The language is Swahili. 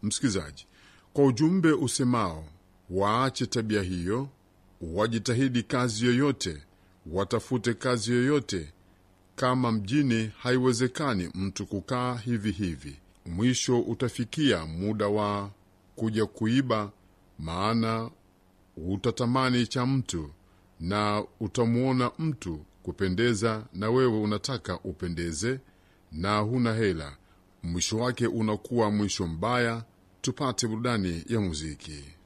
msikilizaji, kwa ujumbe usemao waache tabia hiyo, wajitahidi kazi yoyote, watafute kazi yoyote. Kama mjini haiwezekani mtu kukaa hivi hivi, mwisho utafikia muda wa kuja kuiba, maana utatamani cha mtu na utamwona mtu kupendeza, na wewe unataka upendeze na huna hela. Mwisho wake unakuwa mwisho mbaya. Tupate burudani ya muziki.